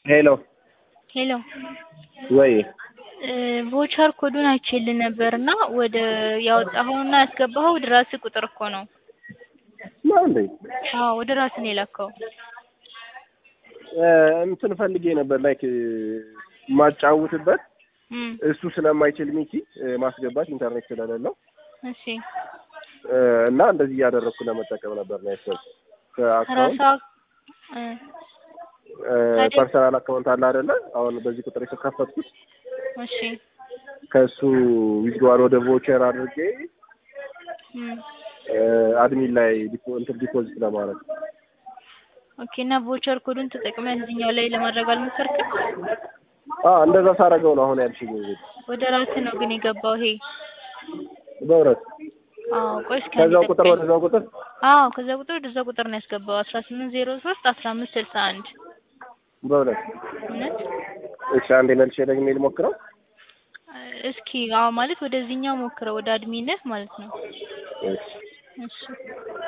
ሄሎ ሄሎ ወይ ቮቸር ኮዱን አይቼልህ ነበር እና ወደ ያወጣኸውና ያስገባኸው ወደ ራስህ ቁጥር እኮ ነው። ነው እንዴ? አዎ ወደ ራስህ ነው የላከው። እንትን ፈልጌ ነበር ላይክ ማጫውትበት እም እሱ ስለማይችል ሚኪ ማስገባት ኢንተርኔት ስለሌለው እሺ እና እንደዚህ እያደረግኩ ለመጠቀም ነበር ነው ያሰብኩት። ከአካውንት ራሳ ታዲያ- ፐርሰናል አካውንት አለ አይደለ? አሁን በዚህ ቁጥር የተከፈትኩት እሺ ከእሱ ዊዝድዋል ወደ ቮቸር አድርጌ እም አድሚን ላይ ዲፖ- እንትን ዲፖዚት ለማድረግ ኦኬ እና ቮቸር ኮዱን ተጠቅመህ እዚህኛው ላይ ለማድረግ አልሞከርክም? አ እንደዛ ሳረገው ነው አሁን ያልሽኝ እንግዲህ ወደ ራስህ ነው ግን የገባው ይሄ። በእውነት አዎ ቆይ እስኪ አንዴ ከዛው ቁጥር ጠብቀኝ። ወደዛው ቁጥር አዎ ከዛ ቁጥር ወደዛ ቁጥር ነው ያስገባው አስራ ስምንት ዜሮ ሶስት አስራ አምስት ስልሳ አንድ በእውነት እውነት እሺ አንዴ መልሼ ደግሜ ልሞክረው እስኪ አዎ ማለት ወደዚህኛው ሞክረው ወደ አድሚንህ ማለት ነው። እሺ እሺ